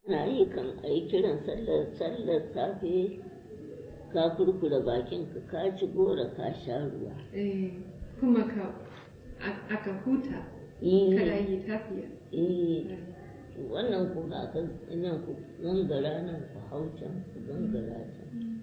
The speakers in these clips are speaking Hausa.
na yi kan a yi kiran sallar sallar safe ka kurkura bakinka ka ci gora ka sha ruwa Eh, kuma ka a- aka huta kada Eh, yi tafiya eh, wannan ku ga ka nan ku gangara nan ku hau can ku gangara can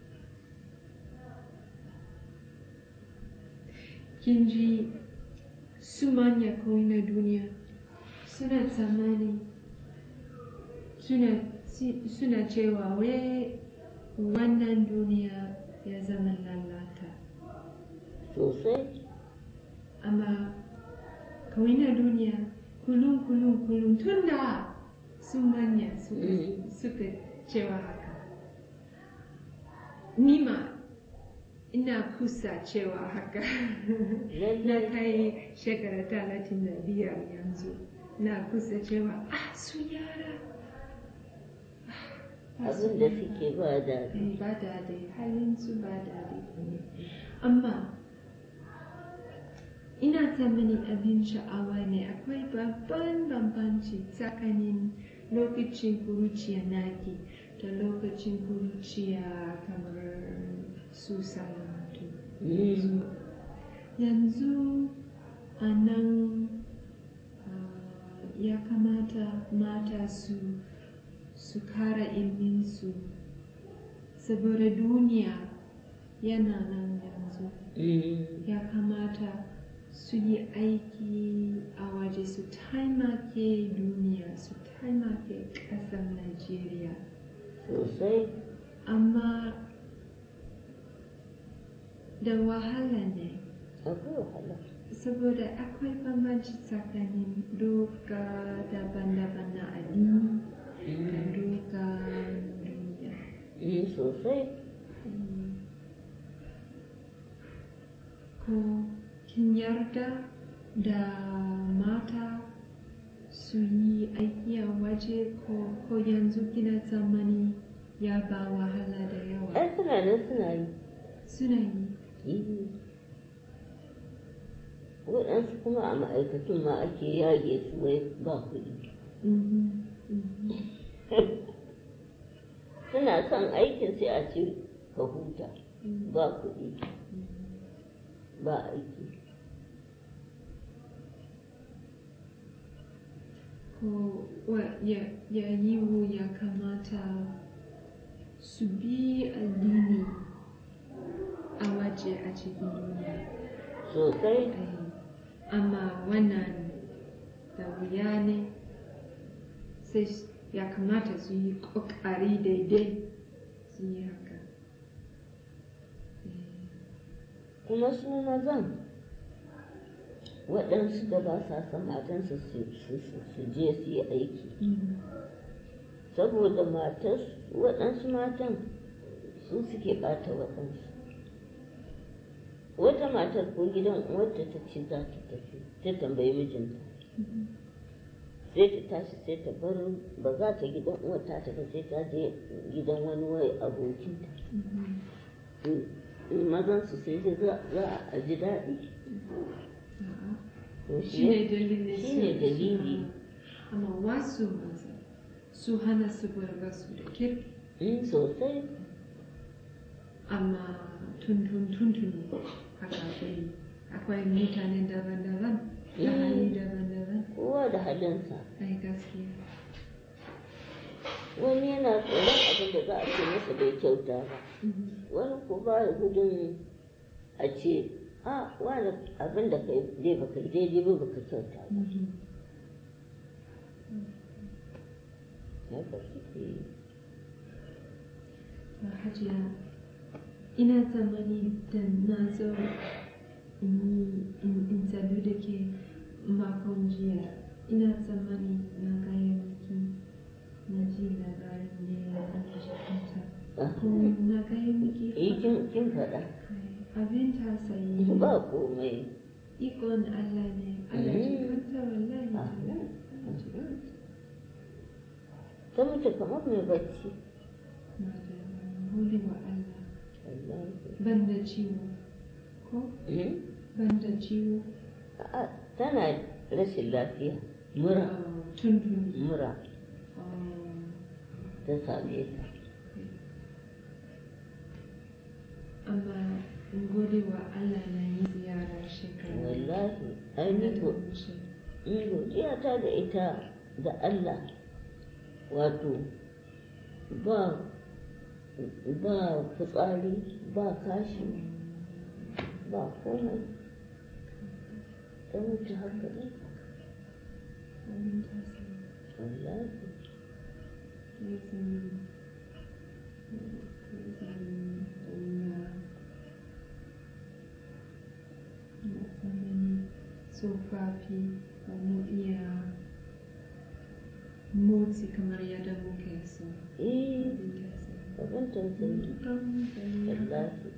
kin ji su manya kawai na duniya suna tsammani suna, si- suna cewa wai wannan duniya ya zama lalata sosai amma kawai na duniya kulun kulun kulun tun da su manya suka, Mm. suka cewa haka nima ina kusa cewa haka na lallai kai shekara talatin da biyar yanzu na kusa cewa ah su yara Ah, su abin da yara." suke ba daɗi Eh, ba daɗi halin su ba daɗi amma ina tsammani abin sha'awa ne akwai babban bambanci tsakanin lokacin kuruciya naki da lokacin kuruciya kamar su salamatu Mm. yanzu a nan ah, ya kamata mata su su kara ilminsu saboda duniya yana nan yanzu Mm. ya kamata su yi aiki a waje su taimake duniya su taimake ƙasar najeriya sosai amma da wahala ne akwai wahala saboda akwai bambanci tsakanin doka daban-daban na addini da doka duniya Mm, sosai ko kin yarda da mata su yi aiki a waje ko, ko yanzu kina tsammani ya ba wahala da yawa ai suna nan suna yi suna yi Eh. waɗansu kuma a ma'aikatun ma ake yage su wai ba kuɗi Mhm, mhm. suna son aikin sai a ce ka huta Mm. ba kuɗi ba aiki ko wa- ya, ya yiwu ya kamata su bi addini a waje a cikin duniya sosai Eh, amma wannan da wuya ne sai s- ya kamata su yi ƙoƙari daidai su yi haka Eh, kuma su mazan waɗansu da ba sa son matansu su su- su- su je su yi aiki mm, saboda matar waɗansu matan su suke ɓata waɗansu wata matar ko gidan uwarta ta ce za ta tafi ta tambayi mijinta mhm, sai ta tashi sai ta bar ba za ta gidan uwarta ta ba sai ta je gidan wani wai abokinta mhm. in mazan su sai dai za za a ji daɗi A'a. to shi ne shi dalilin shi ne su- dalili amma wasu maza su hana su bar wasu da kirki in sosai amma tun tun tun tuni haka akwai akwai mutane daban-daban da Mm. hali daban-daban kowa da halinsa ai gaskiya wani yana tsoron abin da za a ce masa bai kyauta ba Mhm. wani ko ba ya gudun a ce a wani abin da kai dai baka yi daidai ba baka kyauta ba Mhm. haka suke yi To, hajiya ina tsammani da na zo in yi- in in sadu da ke makon jiya ina tsammani na gaya miki na ji labarin ne a jikinta ko na gaya miki eh kin kin faɗa abin tausayi ba komai ikon Allah ne Allah Mm. jikanta wallahi Ah. tallahi. ta mutu kamar mai bacci Madam, gode wa Allah wallahi ban da ciwo ko Hmm? ban da ciwo A'a, tana rashin lafiya mura Oh, tun tuni mura Oh, ta same ka amma in gode wa Allah na yi ziyara shekara wallahi ai ni da ko wuce. in godiya ta da ita da Allah wato ba ba fitsari ba kashi ba komai ta mutu haka ne Abin tausayi. wallahi Tausayi. Tausayi. Allah. Na tsanani tsofaffi ba mu iya motsi kamar yadda muke so. eh Abin tausayi. abin tausayi Wallahi. wallahi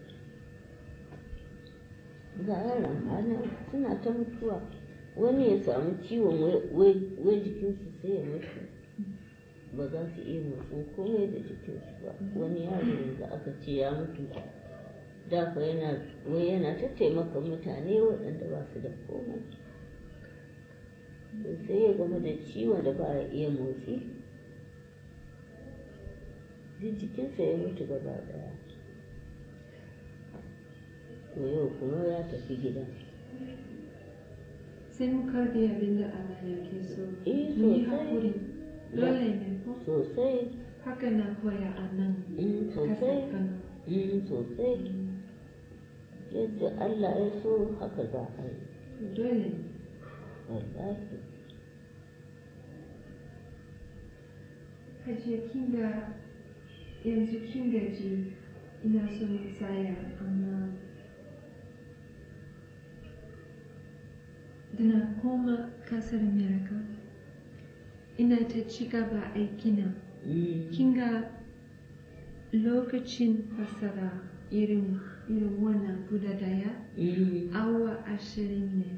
ga yaran hana suna ta mutuwa wani ya samu ciwon wai- wai wai jikinsu sai ya mutu ba za su iya motsin komai da jikinsu ba wani yaro yanzu aka ce ya mutu da fa yana wai yana ta taimaka mutane waɗanda ba su da komai sai ya gama da ciwon da ba ya iya motsi duk jikinsa ya mutu gaba ɗaya to yau kuma ya tafi gida Sai mu karbi abin da Allah yake so. Eh, Mu yi sosai. haƙuri. Dole ne ko? sosai Haka na koya a nan. mm, Kasar sosai Kano. mm, sosai yadda Allah ya so haka za a yi Dole ne. wallahi Hajiya kin ga yanzu kin gaji ina so mu tsaya amma da na koma kasar America ina ta ci gaba aikina Mm, kin ga lokacin fasara irin irin wannan guda daya mm, awa ashirin ne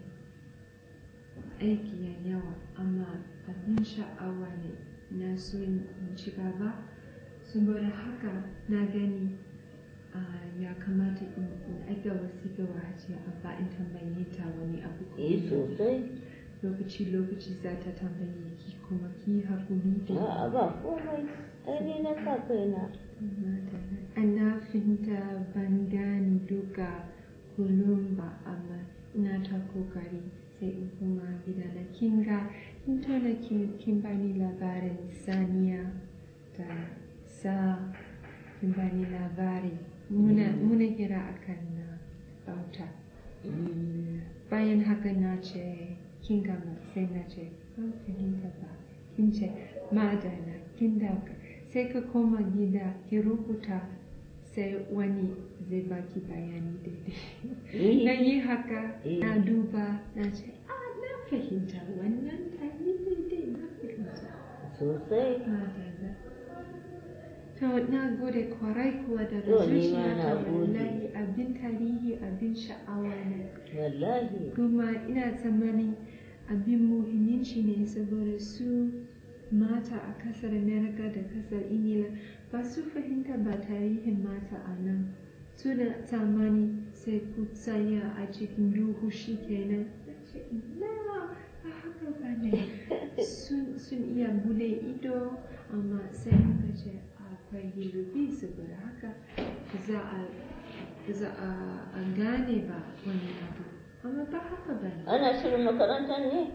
aiki ya yawa amma abin sha'awa ne na so in ci gaba saboda haka na gani ah, ya kamata in in aika wasiƙa wa hajiya abba in tambaye ta wani abu ko eh sosai lokaci lokaci za ta tambaye ki kuma ki hakuri da a'a ba komai ai ni na sa kaina ana fahimta ban gane duka kullum ba amma ina ta kokari sai in kuma gida na kinga in tona kin kin bani labarin saniya da sa kin bani labari muna muna kira akan na bauta Mm, bayan haka na ce kin gama sai na ce ban fahimta ba kin ce madana kin dauka sai ka koma gida ki rubuta sai wani zai baki bayani daidai na eh, yi haka Eh. na duba na ce ah na fahimta wannan ta yi daidai na fahimta sosai madana to na gode kwarai kuwa daga To, ni ma zuciya na ta gode. wallahi abin tarihi abin sha'awa ne wallahi kuma ina tsammanin abin muhimmanci ne saboda su mata a kasar america da kasar ingila ba su fahimta ba tarihin mata a nan su da tsammani sai ku tsaya a cikin duhu shi kenan Na ce, na ba haka ba ne sun sun iya bude ido amma sai muka ce akwai hirubi saboda haka za a za a a gane ba wani abu amma ba haka ba ne ana shirin makarantar ne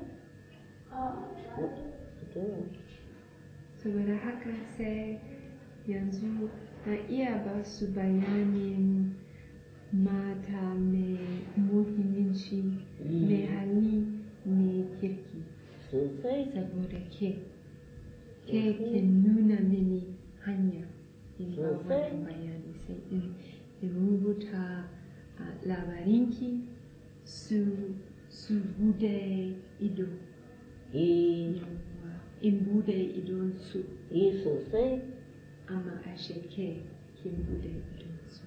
to saboda haka sai yanzu na iya ba su bayanin mata mai muhimmanci mai hali mai kirki sosai saboda ke ke ke nuna mini hanya in ba Sosai. wannan bayani sai in in rubuta a labarinki su su bude ido eh yawwa, in bude idon su eh sosai amma a sheke kin bude idon su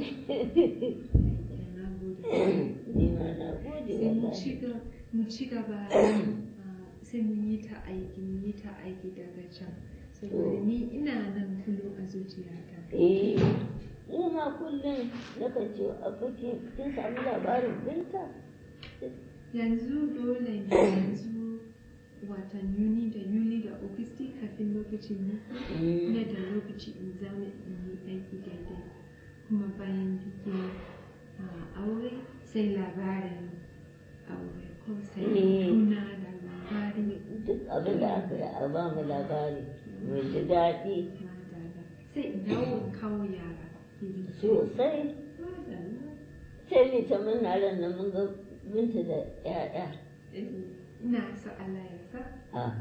na gode ni ma na gode sai mu wallahi ci ga- mu ci gaba ah, sai mu yi ta aiki mu yi ta aiki daga can saboda To. ni ina nan kullum a zuciyata eh ni ma kullum nakan ce a kake kin samu labarin binta yanzu dole ne yanzu watan yuni da yuli da augusti kafin lokacin biki Mm. ina da lokaci in zauna in yi aiki daidai kuma bayan bikin ah, aure sai labarin aure ko sai Mm. tuna da labarin duk abin da aka yi a ba mu labari mai ji daɗi madara sai in dawo in kawo yara iri sosai madara sai ni ta murna ran nan mun ga binta da 'ya'ya Eh, ina so Allah ya sa a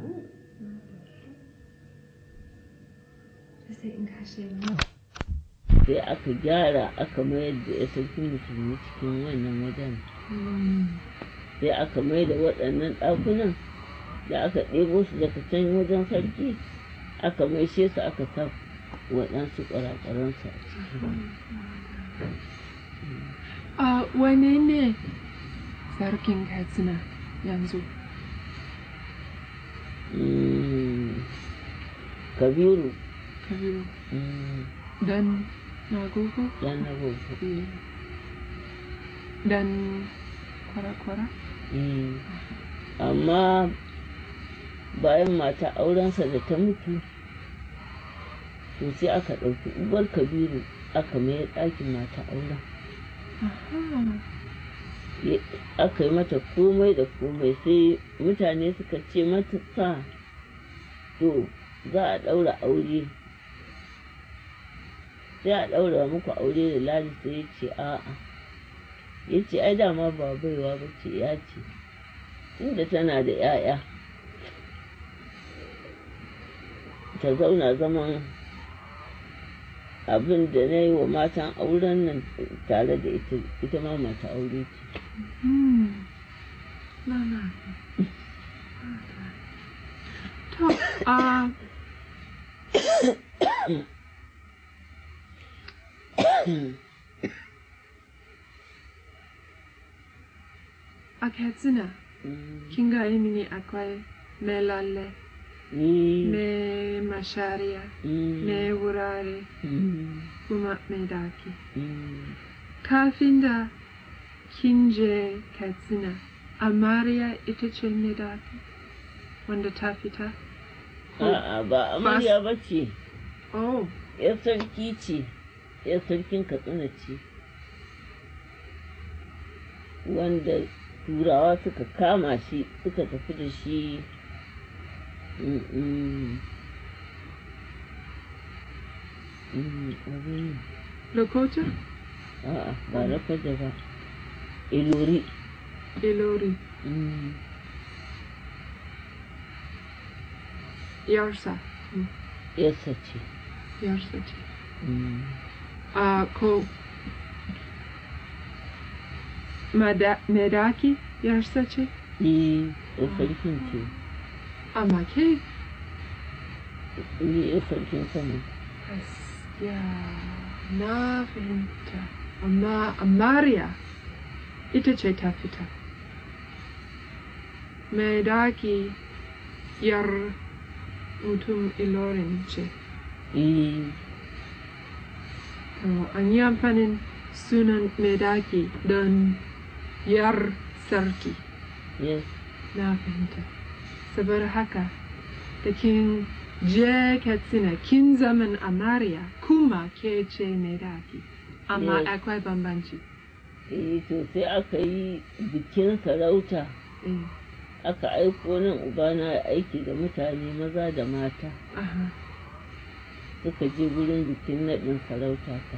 sai in kashe mu sai aka gyara aka mayar da ya sarki musulmi cikin wannan wajen sai aka mai da waɗannan ɗakunan da aka ɗebo su daga can wajen sarki aka maishe su aka sa waɗansu ƙwararrensu a ciki A wane ne sarkin Katsina yanzu? Mm. kabiru Kabiru. mm, Dan Nagogo? ɗan na bauta Eh. Dan kwara-kwara? Mm. amma bayan mata aurensa da ta mutu to sai aka ɗauki uwar kabiru aka mayar ɗakin mata auren Aha. Ya- aka yi mata komai da komai sai mutane suka ce mata sa to za a ɗaura aure sai a ɗaura muku aure da ladi sai ya ce a'a ya ce ai dama ba baiwa ba ce ya ce tunda tana da 'ya'ya ta zauna zaman abin da na yi wa matan auren nan tare da ita ita ma mata aure ce Hmm. Na na. To, a a Katsina, Mm. kin ga mini akwai mai lalle, Mm. mai mashariya, Mm. mai wurare, Mm. kuma mai daki. Mm. Kafin da kin je Katsina, Amariya ita ce mai daki, wanda ta fita? A'a ba amarya ba ce, Oh, ‘yar sarki ce, ‘yar sarkin Katsina ce, wanda turawa suka kama shi suka tafi da shi mm, mm, mm, abin Lakota? a'a ba rafaja ba, ilori. Ilori, Mm. Yarsa. Yarsa ce. Yarsa ce. Mm. A ko Mada- Medaki yarsa ce? Ni ‘yar sarkin ce, Amma ke? ni ‘yar sarkin Kano. Gaskiya na fahimta. Amma Amariya ita ce ta fita. Medaki yar mutum Ilorin ce. Eh, To, an yi amfanin sunan Medaki don yar sarki. yes. Na fahimta. Saboda haka, da kin je Katsina kin zaman Amariya kuma ke ce Medaki. Amma Yes. akwai bambanci. Eh, to sai aka yi bikin sarauta, Eh, aka aiko nan ubana ya aiki da mutane maza da mata aha, suka je gurin bikin naɗin sarauta ta.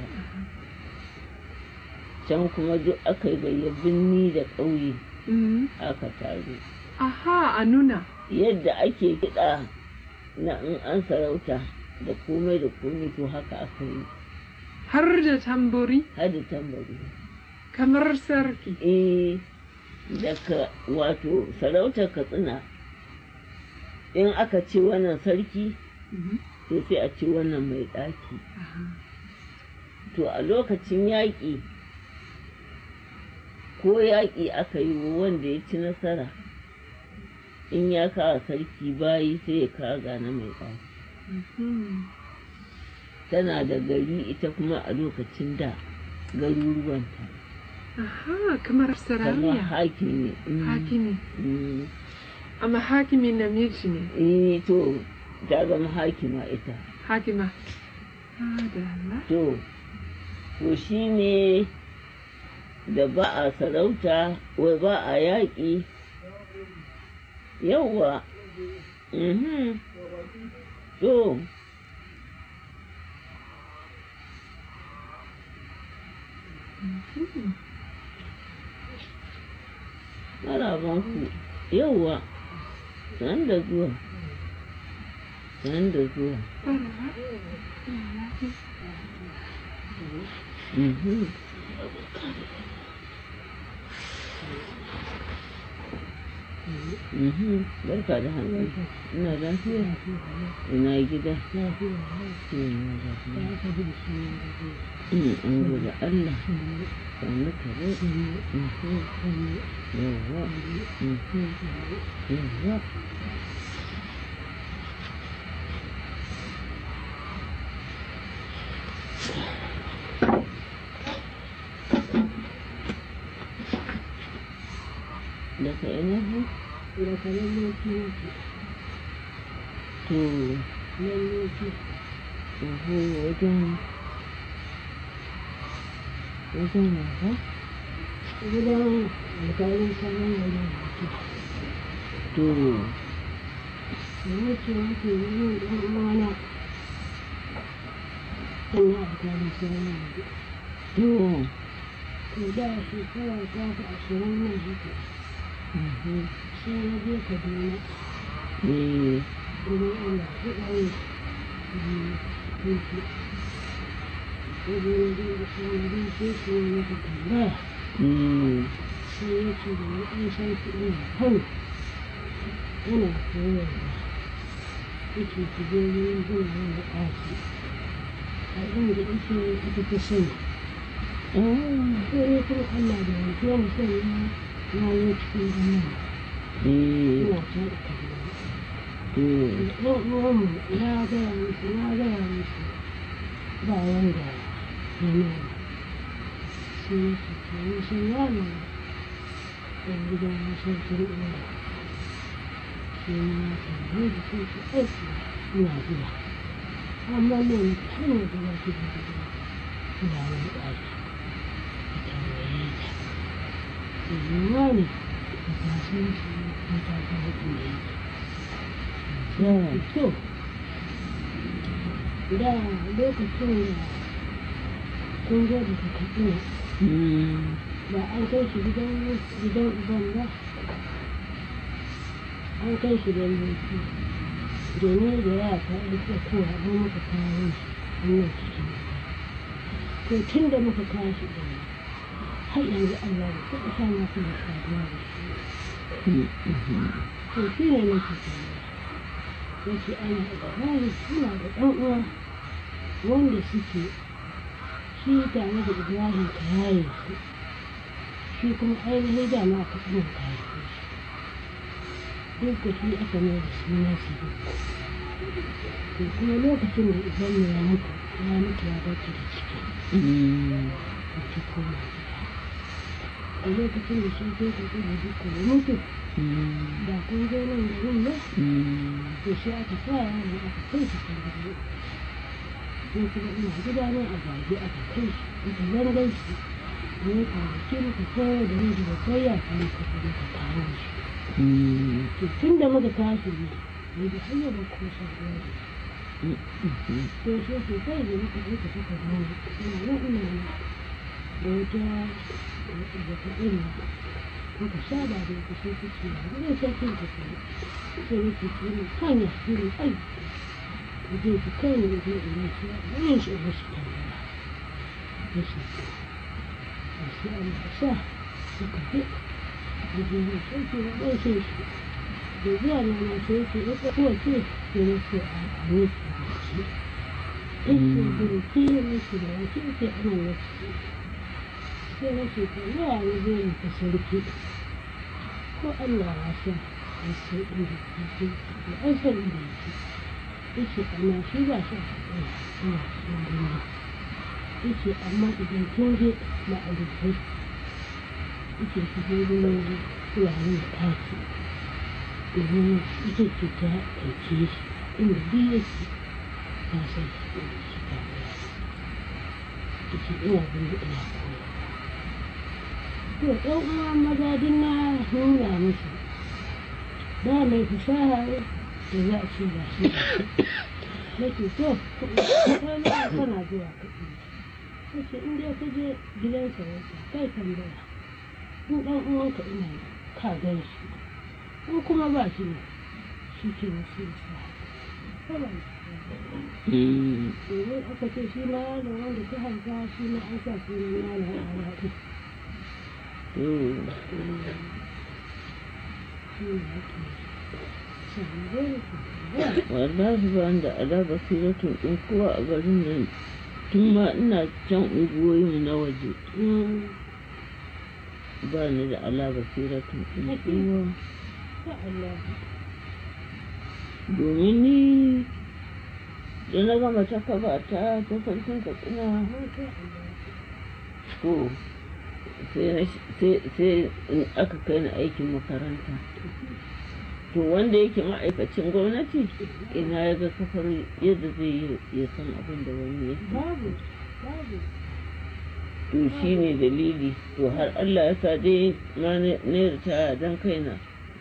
Can kuma duk aka yi gayya birni da ƙauye mhm. aka taru. Aha, a nuna. Yadda ake kiɗa na in an sarauta da komai da komai to haka aka yi Har da tamburi har da tambari. kamar sarki. eh daga wato sarautar katsina in aka ce wannan sarki Mhm. to sai a ce wannan mai ɗaki Aha. to a lokacin yaƙi ko yaƙi aka yi wa wanda ya ci nasara in ya kawo sarki bayi sai ya kawo gane mai ɗaki Mhm. tana da gari ita kuma a lokacin da garuruwanta Aha, kamar kamar sarauniya. hakimi mm, Hakimi. mm, amma hakimi namiji ne eh to ta zama hakima ita hakima Adala. to to shi ne da ba a sarauta wai ba a yaƙi yawwa mhm to marabanku yawwa san da zuwa san da zuwa Mhm. Mhm. Barka da hannu. Ina lafiya. Ina gida. Ina lafiya. Mm, An gode Allah. Sannu ka dai. Mhm. Yawwa. Mhm. Yawwa. Daga ina ne? To, oho wajen wajen wasa? gidan alkalin sanar da yanki To, da wuce wuce yin ɗan uwana ina alkalin sanar da to, to da shekara ta fi ashirin nan haka mhm. sai na je kaduna Eh, wurin allah su ɗauye tuki wajen da da sanadin sai su yi masa tambaya mm, sai ya ce da ya ɗan san kuɗi na kan yana koyarwa yake ku je wurin gina da ƙafi a inda yake ita ta sani ah, sai ne kuma Allah da yanzu wani sani na na yi cikin zama eh, ina ta da kallon to, ɗan uwanmu na gaya musu na gaya musu ba wanda ya nuna sai ya ce to ni sun yana ɗan gidan sarkin ɗaya sai na tambaye da sun ce aiki ina zuwa amma ne ni hanyar da za ki da gida ina wani ɗaki ka tambaye ta Yiwuwa ne da kasuwanci ko ta ga hukun da yake. yeah, To, da lokacin da kun zo da kaɗina mm, ba an kai shi gidan gidan uban ba an kai shi da mulki domin da ya ta aika kowa don muka kawo shi hanyar cikin gida to tun da muka kawo shi da har yanzu Allah ya taɓa sa na kuma saduwa da shi mm, mhm. to shi ne nake tambaya yace ana ibrahim suna da ɗan uwa wanda suke shi tare da ibrahim ta yaye su shi kuma ainihin dama aka ɗan kare shi duk da shi aka mai da suna su to kuma lokacin da ibrahim ya mutu ya mutu ya bar ta da ciki Mm, da ta koma gida a lokacin da shi ke ka da duka ya mutu mm, da kun zo nan garin ba mm, to sai aka sa yaron aka kai shi kan gado ko kuma ina gida ne a gaji aka kai shi aka zangan shi ne kwanaki muka koyo da ni da kai ya kan ka kuma ka kawo shi mm, to tun da muka tashi ne ne da hanyar da ko sa ruwa da shi mm, mhm. to sai ke kai da muka je ka saka ruwa ina nan ina nan da wata da ta ina muka saba da ita sai ta ce ba zai sarkin ta kuma sai nake ce mai kanya shirin aiki da zai fi kai ne zai ina shi a yin shi ba shi tambaya ya ce a sai an ba sa suka fi da zai yi sarki na ɗan sai shi da zuwa na na sai ce ya kuwa ce ya na ce a ne su da shi ya ce da ki ya na ce da ya ce ce ana na ce sai na ce ta yawa ne zai yi ta sarki ko Allah ya sa an san inda yake da an san inda yake yace amma shi ba shi a tsaya ina cikin duniya yace amma idan kin je ma'aikatai yace ki je wurin fulani da taki domin ita ce ta ɗauke shi inda duk yake ta san shi inda shi ta koya ta ce ina bin ina koya to ɗan uwa maza duk na nuna musu ba mai fasaha da za a ce ba shi na ce to kana kana zuwa kuɗi na ce in dai ka je gidan sarauta kai tambaya in ɗan uwanka ina yi ka gan shi in kuma ba shi ne shi ke wasu sa domin aka ce shi ma yaron wanda ta haifa shi ma an sa sunan yaron a yaɗi shi ne ake shahararren wallahi ba da ala basiratun ɗin kowa a garin nan tun ma ina can unguwoyin na waje ba ni da ala basiratun ɗin kowa ya Allah domin ni da na gama ta kaba ta ta sarkin katsina masha Allah to sai na sh- sai sai in aka kai ni aikin makaranta to wanda yake ma'aikacin gwamnati ina ya ga kafar yadda zai yi ya san abin da wani yake babu babu to shi ne dalili to har Allah ya sa dai ma ne ritaya don kaina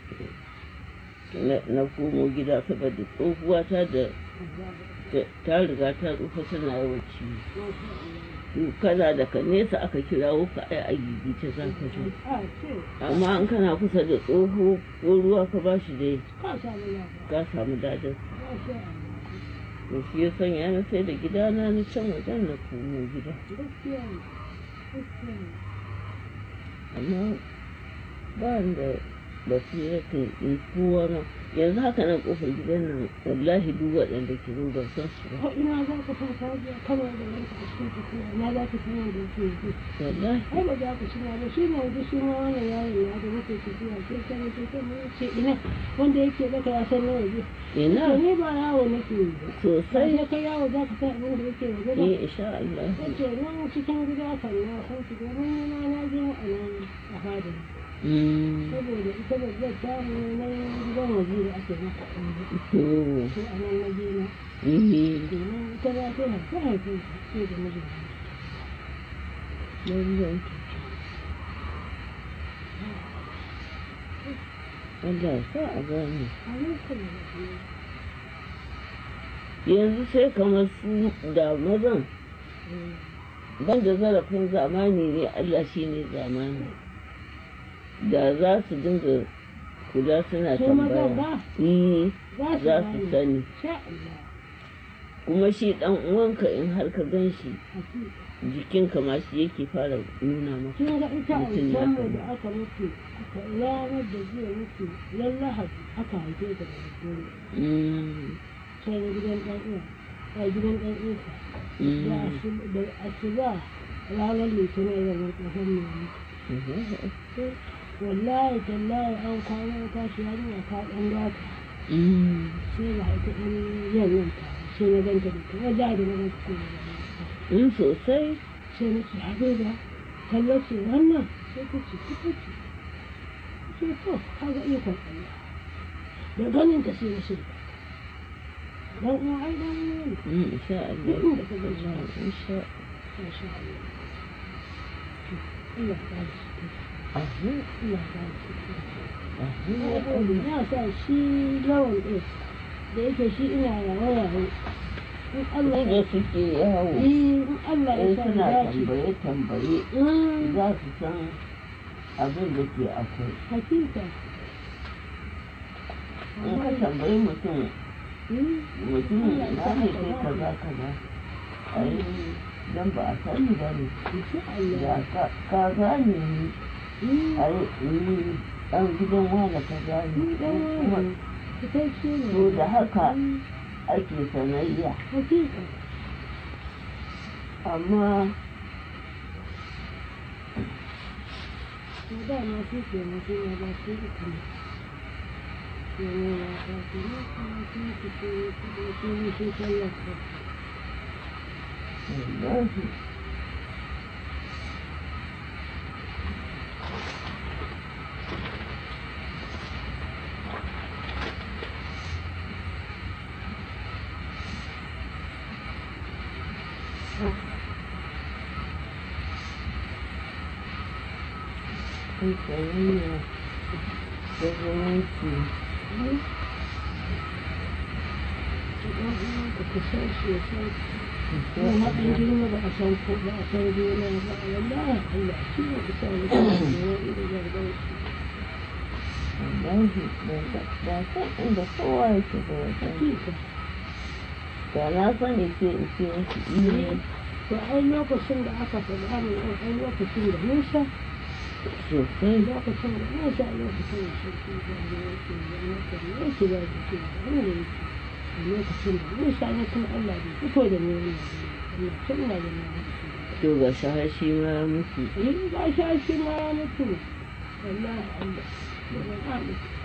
na- na komo gida saboda tsohuwa ta da ta- ta riga ta tsufa tana yawan ciwo to kana daga nesa aka kirawo ka ai a gigice za ka zo a ce amma in kana kusa da tsoho ko ruwa ka ba shi dai ka samu lafiya ka samu dadar masha Allah to shi ya sanya na sai da gidana na can wajen na komo gida gaskiya ne gaskiya ne amma ba ni da basiratin in kowa ma yanzu haka nan kofar gidan nan wallahi duk waɗanda ke zo ban san su ba ko ina za ka san kajiya kana da yanka a cikin tafiya ina za ka san yadda yake yi wallahi ai ba za ku shiga ba shi ne yanzu shi ma wannan yaron ya da muke tafiya ke kan ke kan mun ce ina wanda yake baka ya san nawa je ina to ni ba yawo nake yi ba sosai sai kai yawo za ka san abin da yake waje ba eh insha Allah Yace nan cikin gida kan na san su domin ni ma na je a nan a fadin Mm, saboda ita babbar tamu na gidan waje da ake maka ɗan to to a nan na je na eh domin ita ba ta haifi haifin sai da mijin lallai Allah ya sa a gane a nan kuma da kuma yanzu sai kamar su da mazan ban da zarafin zamani ne Allah shi ne zamani da za su dinga kula suna Su mazan tambaya ba? Eh, za su za su gane sani sha Allah kuma shi dan uwanka in har ka gan shi hakika jikinka ma shi yake fara nuna maka kin ga ita Mutum ya aljanna kama. da aka mutu aka ranar da zai mutu ran lahadi aka haife ta da daddare Mm, can gidan ɗan uwa a gidan ɗan uwa da mm. asu- da asuba ranar litinin da mutu hannu mutu wallahi tallahi an kwana tashi yarinya ta ɗan gata Mm, sai ba ita ɗan yanyan ta sai na ganta da ta wajen da na ganta ko da in sosai sai na ce habiba kallo ce wannan sai ta ce ita ce ce to kaga ikon Allah da ganin ta sai na shirya dan uwa ai dan uwa ne Mm, insha Allah Duk inda ka gan shi. insha masha Allah To, Allah ya ba shi Allah Allah ya ba shi Allah na sa shi lawan ɗin da yake shi ina yawa yawa in Allah da ya suke yawo in Allah ya in sa suna ya dace tambaye tambaye Mm, za su san abin da ke akwai hakika in ka tambayi mutum Mm, mutum na ne kai kaza kaza ai dan ba a sani ba ne insha da Allah ka ka gane ni Mm, ai ni dan gidan wani ka gane ni dan kuma wani fitacce ne to da haka Mm, ake sanayya hakika amma to dama shi ke na shi na ba shi ita ne shi ne na ba shi ne kuma shi ke shi ne shi ne shi tallafa wallahi Ai, soyayya da zumunci. ka ka san shi ya san kuma haɗin girma ba a san ko ba a san juna ba wallahi Allah shi ne ka sa mutum da wani da gargaɗi Wallahi, ban san ban san inda kowa yake ba wajen. hakika Da na sani sai in ce musu iya to ai lokacin da aka faɗa min ai lokacin da Musa sosai. lokacin da Musa lokacin da shi ke da yake da yake da yake da yake da wanda yake a lokacin da Musa ne kuma Allah bai fito da ni wannan Allah tun na da na To ga shi har shi ma ya mutu. in ga shi shi ma ya mutu wallahi Allah Allah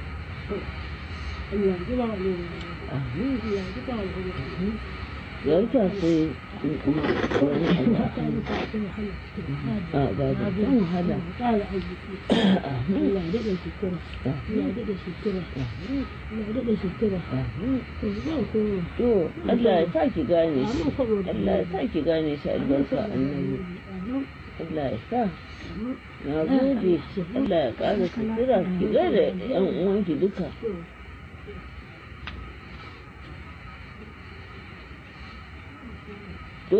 Allah ji ba wani Amin. Allah ji ba wani Ya wuce sai in kuma wani abu a kan a ba da kan wahala. ƙara arziki Amin. Allah ya daɗa sutura Allah ya Amin. daɗa sutura Amin. Allah ya daɗa sutura Amin. to zan koma To Allah ya sa ki gane shi. Amin saboda Allah ya sa ki gane shi albarka annabi. Allah ya sa. Na gode. Allah ya ƙara sutura ki gaida ƴan uwanki duka. To,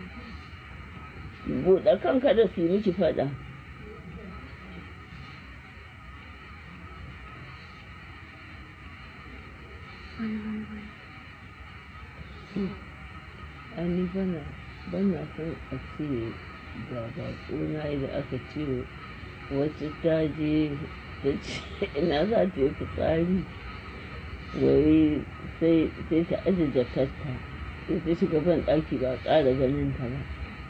buɗe kanka da su yi miki faɗa. Wai, wai, wai. Ai ni bana bana son a ce ga baƙona da aka ce wacce ta je ta ce ina za ta yi fitsari wai sai sai ta aje jakarta sai ta shiga ban ɗaki ba a ƙara ganin ta ba.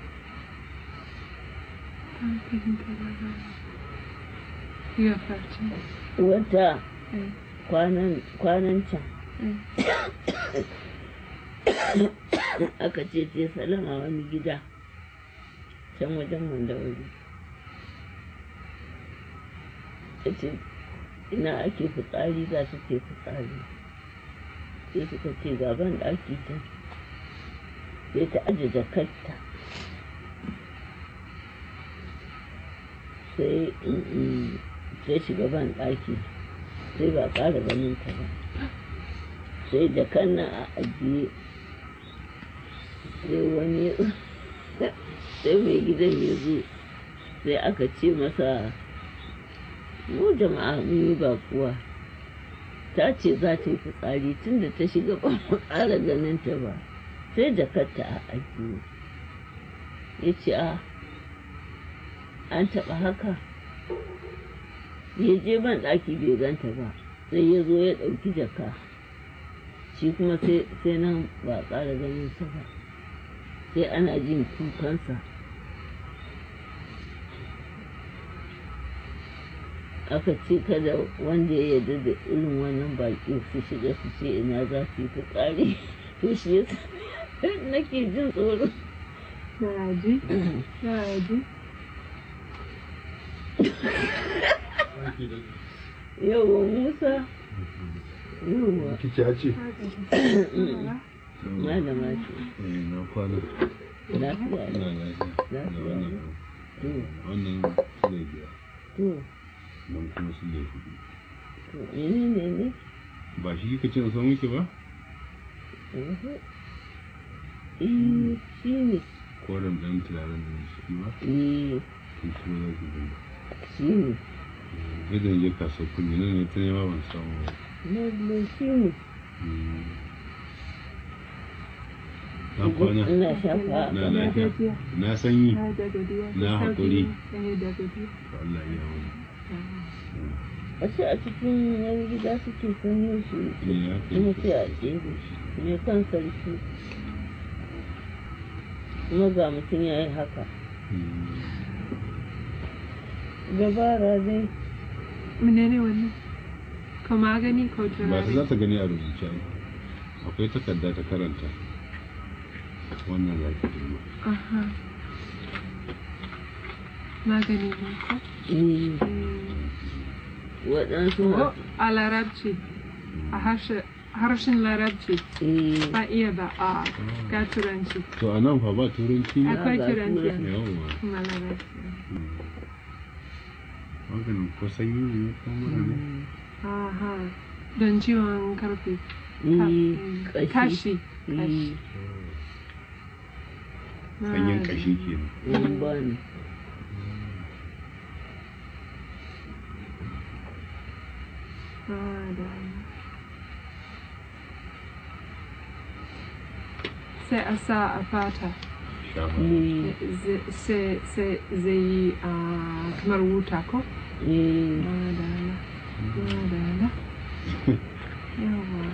Ban fahimta ba ba. Ya farce. Wata Eh, kwanan kwanan can eh. aka ce ce salama wani gida can wajen mandawari ta ce ina ake fitsari za ta ce fitsari sai suka ce gaban ɗaki can sai ta aje jakarta sai mm, mm, sai shiga ban ɗaki sai ba ƙara ganin ta ba sai jakan nan a ajiye sai wani sai mai gidan ya zo sai aka ce masa mu jama'a mun yi bakuwa ta ce za ta yi fitsari tun da ta shiga ba mu ƙara ganin ta ba sai jakarta a ajiye ya ce a an taɓa haka ya je ban ɗaki bai ganta ba sai ya zo ya ɗauki jaka shi kuma sai sai nan ba a ƙara ganin sa ba sai ana jin kukansa aka ce kada wanda ya yarda da irin wannan baƙi su shiga su ce ina za su yi fitsari to shi yasa nake jin tsoro Yaya ji? Yaya ji? yawa musa yawa Kici ya ce? malama ce Eh, na kwana. lafiya Ina ne lafiya. Da wannan to wannan su ne biyar. to Nan kuma su ne hudu. to menene ne Ba shi kika ce in san miki ba? Mhm. Eh, shi ne. Koren ɗan turaren da shi ba? Eh, Kun ci za ki gani. shi ne. Gidan je kasuwar kuɗi nan ne ta nema ban samu ba. Lallai shi ne. Mm. Na kwana. Ina shafa Na a lafiya. gajiya. Na sanyi. Na da godiya. Na haƙuri. Eh, da godiya. To Allah ya wani. Ashe a cikin wani gida suke sanyo shi Eh, ya kai. kuma sai a ɗebe mai kan sarki. Kuma ga mutum ya yi haka. Mm. Dabara dai. Menene wannan? Ko magani ko Ba ta turare? za ta gani a rubuce ai. Akwai takarda ta karanta. Wannan za ki duba. Aha. Magani ne ko? Eh, Mm. waɗansu Oh, masu a larabci. A harshe harshen larabci eh ba iya ba a ga turanci to a nan fa ba turanci ne akwai ga turanci turanci. yawwa kuma larabci maganin ko sanyi ne ko mura ne aha don ciwon karfe eh kashi kashi kashi eh sanyin kashi kenan in ba ni sai a sa a fata shafa eh Z- sai sai zai yi a kamar wuta ko eh madala madala yawa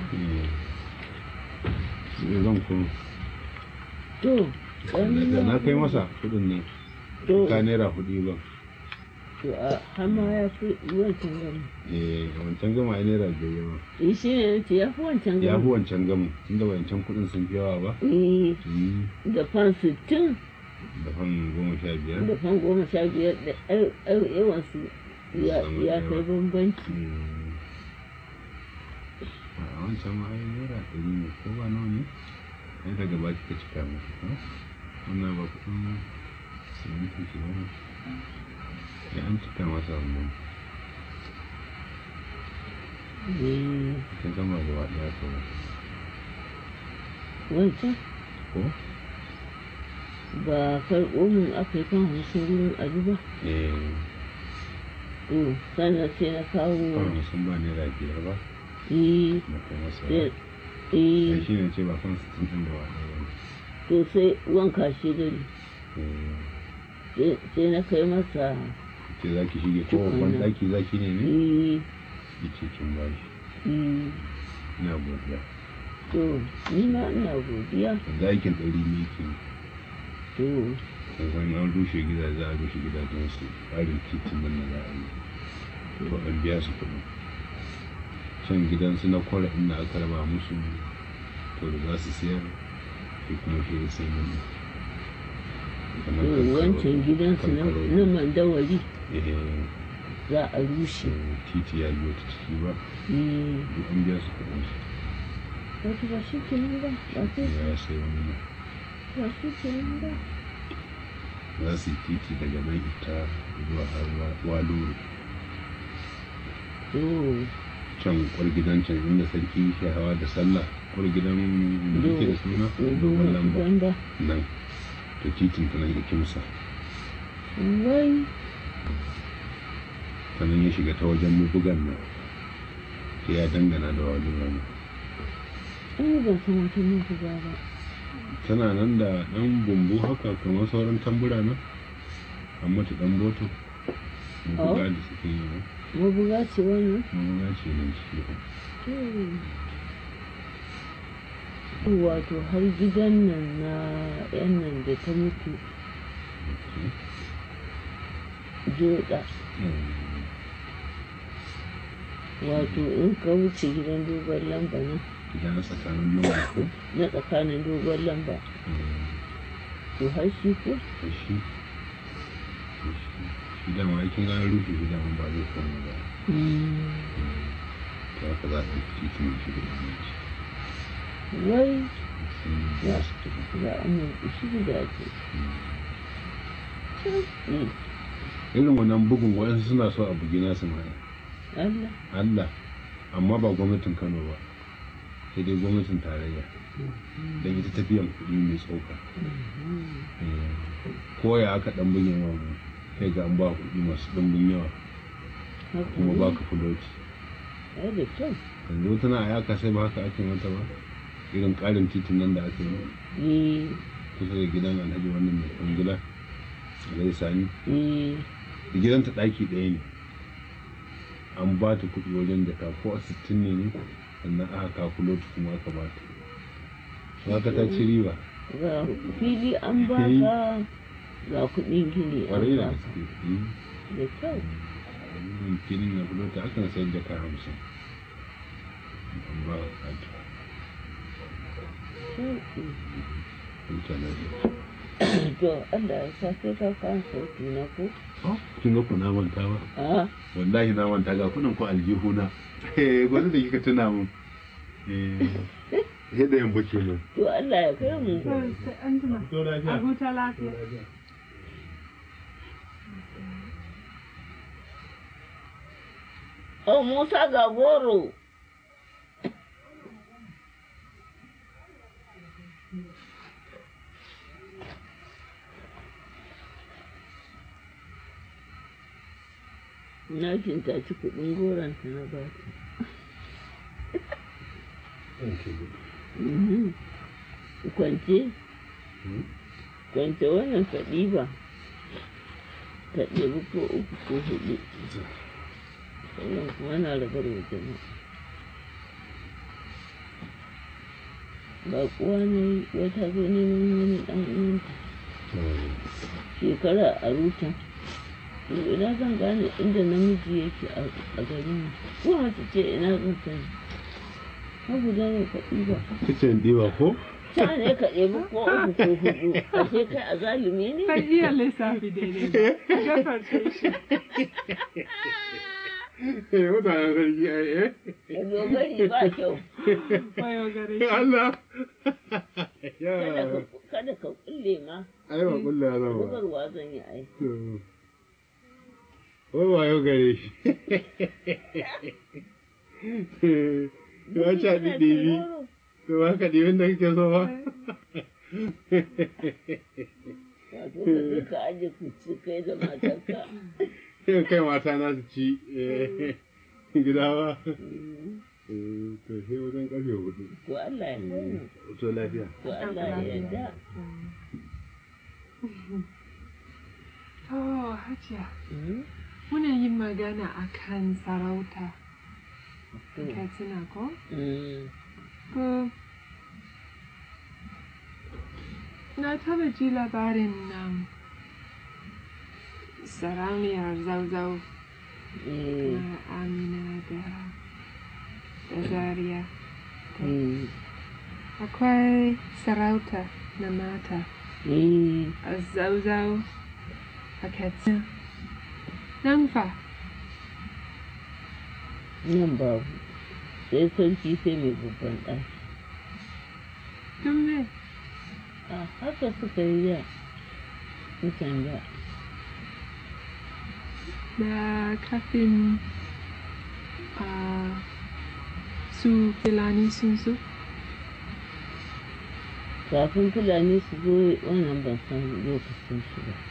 Eh, zan kuma to ɗan da na kai masa kudin nan to ka naira hudu ba to a har ma ya fi wancan gama eh wancan gama ai naira biyar yawa eh shi ne nace ya fi wancan ya fi gama wancan gama tunda wancan kudin sun fi yawa ba eh Mm, da fan sittin da fan goma sha biyar da fan goma sha biyar da ai- ai- yawansu ya Samu ya yawa. kai bambanci Mm. a wancan ma ai naira ɗari ne ko ba nawa ne ai daga ba ka cika masa ko wannan ba kudin simintin shi ba ne ya an cika masa wannan eh kin gama gaba ɗaya ko wancan ko ba karɓo min aka yi kan hamsin wurin aji ba eh to sannan sai na kawo kawai sun ba naira biyar ba eh na kai masa sai ai eh shi ne ce ba kan sittin ɗin da wani ba to sai wanka shi gari eh sai sai na kai masa ce za ki shige ko babban Tukunna. ɗaki za ki ne ne eh ki ce kin ba shi eh ina godiya to ni ma ina godiya yanzu aikin ɗari ne ke to san an rushe gidaje a rushe gidajen su tsarin titin nan na za a yi to an biya su kuɗi can gidansu na kwara inda aka raba musu to da za su siyar shi kuma shi ya sai mun to wancan gidansu na na mandawari za a rushe titi ya biyo ta ciki ba eh duk an biya su kuɗin su wato ba shi kenan ba ba sai ya sai wani nan ba shi kenan ba za su yi titi daga nan ita zuwa har wa- waluru to can kwar gidan can inda sarki ke hawa da sallah kwar gidan da yake da suna dogon lamba Gamba. nan to titin ta nan ya kimsa Wai, ta nan ya shiga ta wajen mabugan nan sai ya dangana da walura nan ai ban san wata mutu ba ba. tana nan da ɗan bumbu haka kamar sauran tambura nan an mata ɗan boto mabuga da suke yi nan Mabuga ce wannan? mabuga ce nan ciki To, wato har gidan nan na yan nan da ta mutu joda. Wato in ka wuce gidan dogon lamba nan gidan na tsakanin lamba ko na tsakanin dogon lamba. To har shi ko? da shi da shi shi dama aikin gane rufe shi dama ba zai koma ba to haka za a ɗauki titin shi da yanci Wai, sun za su tafi za a mulki shi gidaje. Mm, irin wannan bugun waɗansu suna so a bugi nasu ma Allah. Allah amma ba gwamnatin Kano ba sai dai gwamnatin tarayya don ita tafiyan kuɗi mai tsoka ko ya aka ɗan bugin wa mu sai ga an ba kuɗi masu ɗumbin yawa Haka kuma ne. ba ka fuloti Ai da kyau. yanzu tana a yaka sai ba haka ake mata ba irin ƙarin titin nan da aka yi Eh, kusa da gidan alhaji wannan mai kwangila alhaji sani eh, da gidanta ɗaki ɗaya ne an ba ta kuɗi wajen jaka ko a sittin ne ne sannan aka kakuloti kuma aka ba ta su haka ta ci riba ga fili an baka ga kuɗin gini ƙwarai da an baka. gaske Mm. Da kyau. Wannan filin na kulota akan sayar jaka hamsin an ba ka ta Sauƙi. huta lafiya To, Allah ya sa sai ka kan sauki na ko? kin ga ku na manta ba A, wallahi na manta ga kunan ku aljihuna eh gwani da kika tuna mun sai da yamma kenan to Allah ya kai mu To, sai an jima. to A lafiya huta lafiya. oh Musa ga goro na kintaci kuɗin goronta na ba ta Mhm. kwance kwance wannan ka ɗiba ka ɗebi ko uku ko huɗu wannan kuma na rabar wa jama'a ba kuwa ne wata zo neman wani ɗan uwanta shekara a ruta to ina zan gane inda namiji yake a garin nan ko mace ce ina zan sani har guda ne ka ɗiba kicin diwa ko ta ne ka ɗebi ko uku ko huɗu ashe kai a zalumi ne Ban iya lissafi daidai ba. A gafarce shi. mutanen sarki ai eh dogari ba kyau Wayo gare shi. Allah kada ya ka kada ka kulle ma ai ba kullu ya zama ba bugarwa zan yi ai wai wayo gare shi ya ci a ɗiɗɗibi to ba ka ɗibin da kake so ba wato ka je ka aje ku ci kai da matarka sai kai mata na su ci eh, gida ba Eh, to sai wajen ƙarfe hudu to Allah ya sani to lafiya to Allah ya yarda To, Hajiya, Mm, muna yin magana a kan sarauta. to, Katsina ko? mm, Ko na taba ji labarin nan sarauniyar zauzau eh, na Amina da da Zaria. mm, Akwai sarauta na mata eh, a zauzau a Katsina. Nan fa, nan babu sai sarki sai mai babban ɗaki tun me? a haka suka yi da mutan da Da kafin a su Fulani sun so. kafin fulani su zo wannan ban san lokacin shi ba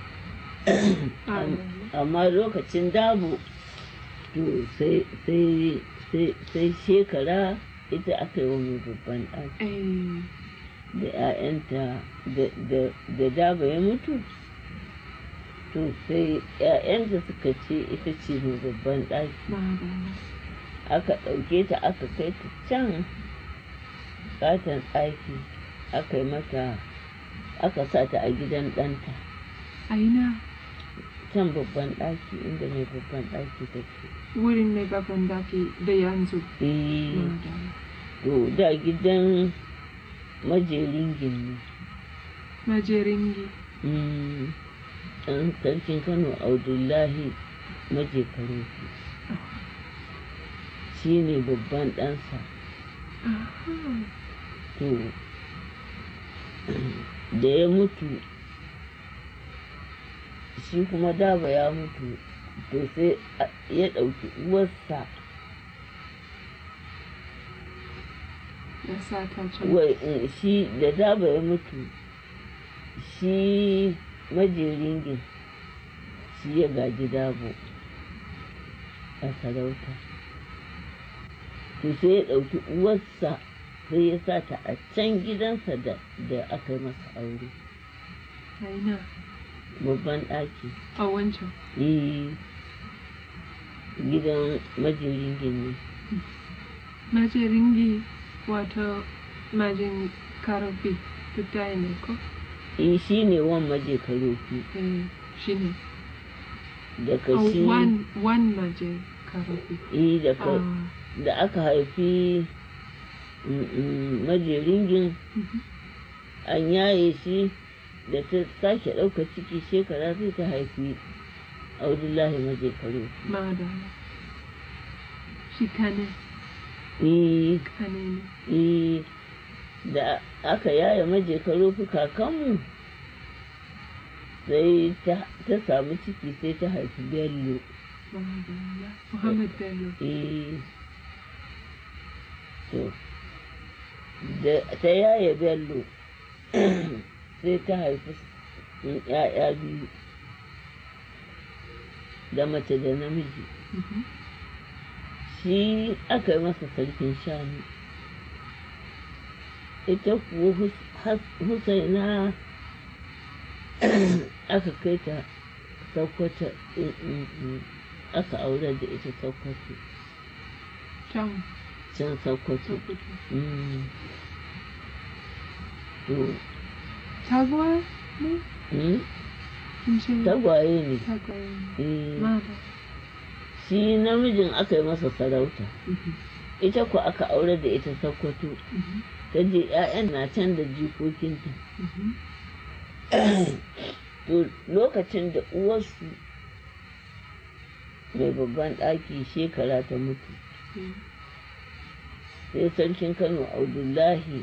Am- amma lokacin dabo to sai sai sai sai shekara ita aka yi wa mai babban ɗaki Eh, da 'ya'yanta da- da- da daba ya mutu to sai 'ya'yanta suka ce ita ce mai babban ɗaki madalla. aka ɗauke ta aka kai ta can katon ɗaki aka yi mata aka sa ta a gidan ɗanta A ina can babban ɗaki inda mai babban ɗaki take wurin mai babban daki da yanzu. eh Madalla. to da gidan majerin gini Majeringi. Mm, ɗan sarkin kano abdullahi maje karofi shi ne babban ɗansa Aha. to da ya mutu shi kuma daba ya mutu to sai a- ya ɗauki uwarsa Ya sa ta can. wai mm, shi da daba ya mutu shi majeringin shi ya gaji dabo a sarauta to sai ya ɗauki uwarsa sai ya sa ta a can gidansa da da aka yi masa aure A ina babban ɗaki a wancan. eh gidan majeringin ne Majeringi wato majin karofi duk ɗaya ne ko? eh shi ne wan maje karofi Eh, shi ne. daga Oh, shi one, one maje karofi. eh daga Ah, da aka haifi mm, mm, majeringin mhm. an yaye shi da ta sake ɗauka ciki shekara sai ta haifi abdullahi maje karofi Madalla. Shi kane. eh kanene eh da aka yaya maje karofi kakanmu sai ta ta samu ciki sai ta haifi bello Madalla. Muhammad Bello eh to da ta yaya bello sai ta haifi ‘ya'ya biyu da mace da namiji Mhm. shi aka yi masa sarkin shanu ita kuwa Hus- Has- husaina aka kai ta sakwata aka aure da ita sakwato can can sakwato Sokoto Mm. to tagwaye ne mm, kin ce tagwaye ne tagwaye ne Eh, mata shi namijin aka yi masa sarauta Mhm. ita ku aka aure da ita sakwato Mhm. ta je 'ya'yan na can da jikokinta Mhm. to lokacin da uwarsu mai babban ɗaki shekara ta mutu Mm. sai sarkin kano abdullahi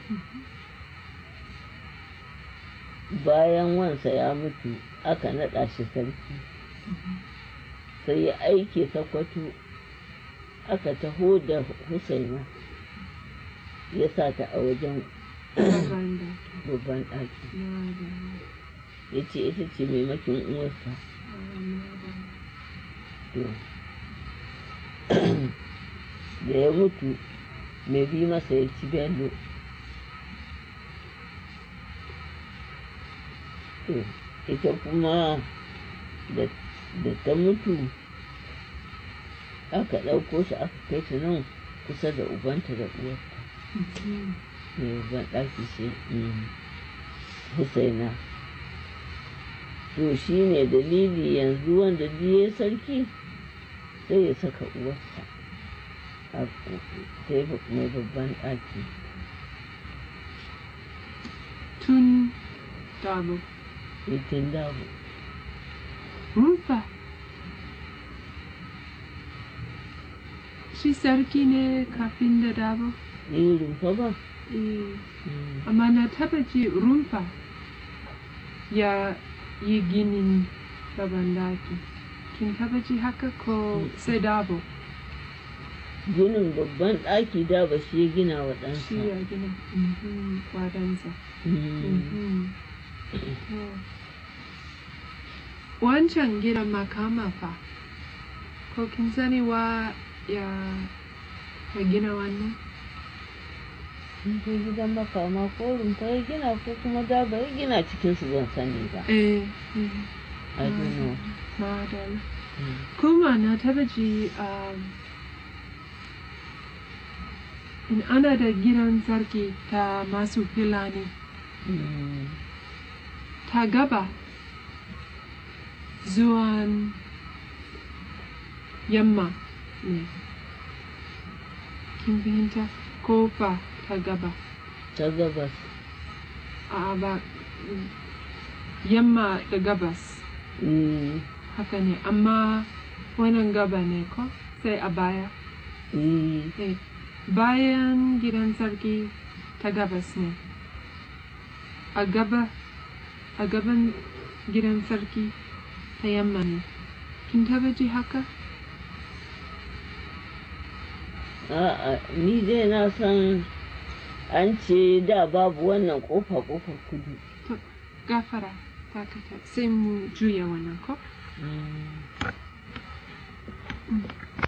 bayan wansa ya mutu aka naɗa shi sarki sai ya aike sakwato aka taho da husaina ya sa ta a wajen Babban da babban ɗaki Madalla. ya ce ita ce maimakin uwarsa Ah, madalla. to da ya mutu mai bi masa ya ci bello to ita kuma da da ta mutu aka ɗauko shi aka kai ta nan kusa da ubanta da uwarta Mhm. mai ban ɗaki shi mm, husaina to shi ne dalili yanzu wanda biye sarki sai ya saka uwarsa a sai mai babban ɗaki tun dabo itin damu rumfa shi sarki ne kafin da dabo yi rumfa ba Eh, Mm, amma na taba ji rumfa ya yi ginin babban daki kin taba ji haka ko sai dabo ginin babban ɗaki da ba shi ya gina wa shi ɗansa ya gina Mhm, wadansa Mm, Mhm. To, wancan gidan makama fa ko kin sani wa ya ya gina wannan in kai gidan makama ko rumfa ya gina ko kuma da ba ya gina cikinsu ban sani ba eh eh, I don't know. madalla Mm. kuma na taba ji um, in ana da gidan sarki ta masu filani Mm. ta gaba zuwan yamma ne kin fahimta kofa ta gaba ta gabas a ba yamma da gabas Mm, haka ne amma wannan gaba ne ko sai a baya mm, Eh, bayan gidan sarki ta gabas ne a gaba a gaban gidan sarki ta yamma ne kin taba ji haka a'a ni dai na san an ce da babu wannan kofa kofar kudu to gafara takata sai mu juya wannan ko Mm.